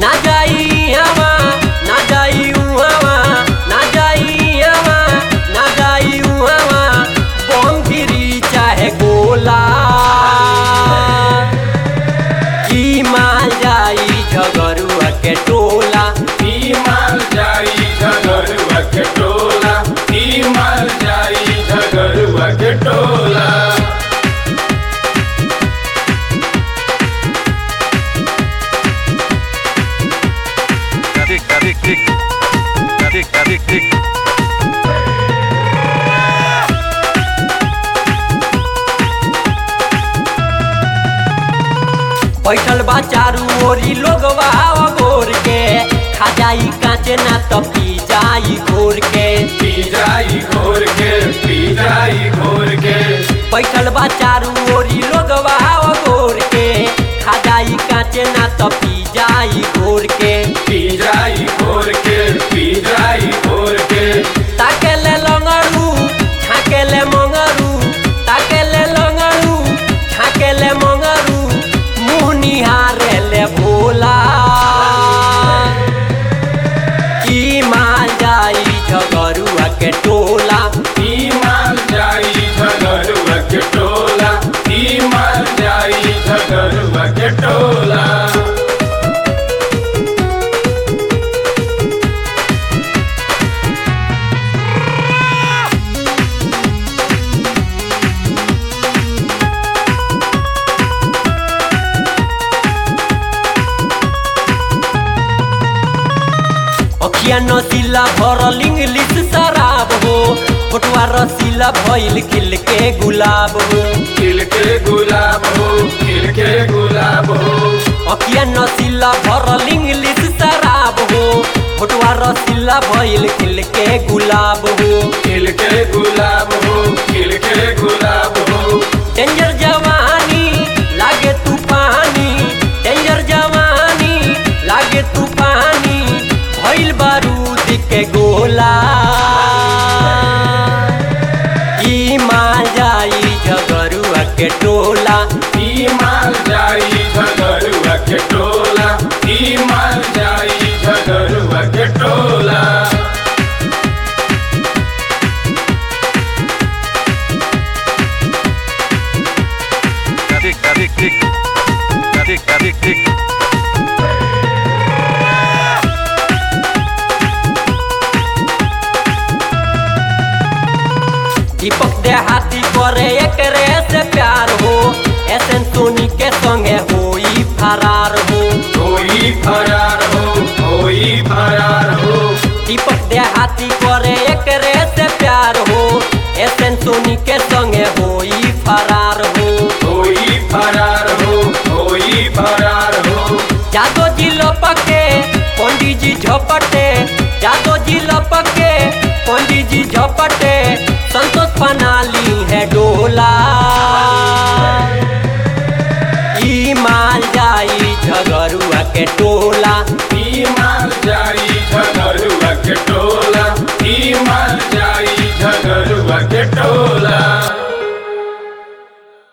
ना जाई हवा ना जाई उहवा ना जाई हवा ना जाई उहवा बम गिरी चाहे गोला की माल जाई झगरुआ के टोला ई माल जाई झगरुआ के टोला ई माल जाई झगरुआ के टोला Tick, tick, tick. Tick, tick, tick. बैठल बा चारू ओरी लोगवा गोर के खा जाई कांचे ना तो पी जाई घोर के पी जाई घोर के पी जाई घोर के बैठल बा चारू ओरी लोगवा गोर के खा जाई कांचे ना तो पी जाई घोर के पी जाई घोर के पी जाई घोर के ताके ले लंगड़ू छाके ले मंगरू ताके ले लंगड़ू छाके ले मंगरू मुंह निहारे ले भोला की माल जाई झगरुआ के टोला ई माल जाई झगरुआ के टोला ई माल जाई झगरुआ के टोला अखिया नसीला भरल इंग्लिश शराब हो फोटुआ रसीला भइल खिल के गुलाब हो खिल के गुलाब हो खिल के गुलाब हो अखिया नसीला भरल इंग्लिश शराब हो फोटुआ रसीला भइल खिल के गुलाब हो खिल के गुलाब हो खिल के गुलाब हो डेंजर जवानी लागे तूफानी डेंजर जवानी लागे तूफानी भइल बारूद के गोला ई माल जाई झगरुआ के टोला ई माल जाई झगरुआ के टोला ई माल जाई झगरुआ के टोला Tick, tick, tick. Tick, tick, tick. दीपक देहाती करे एकरे से प्यार हो एसन सोनी के संगे होई फरार हो कोई फरार हो कोई फरार हो दीपक देहाती करे एकरे से प्यार हो एसन सोनी के संगे होई फरार हो कोई फरार हो कोई फरार हो जादो जी लपके पंडित जी झपटे जादो जी लपके पंडित जी झपटे संतोष पनाली है डोला ई माल जाई झगरुआ के टोला ई माल जाई झगरुआ के टोला ई माल जाई झगरुआ के टोला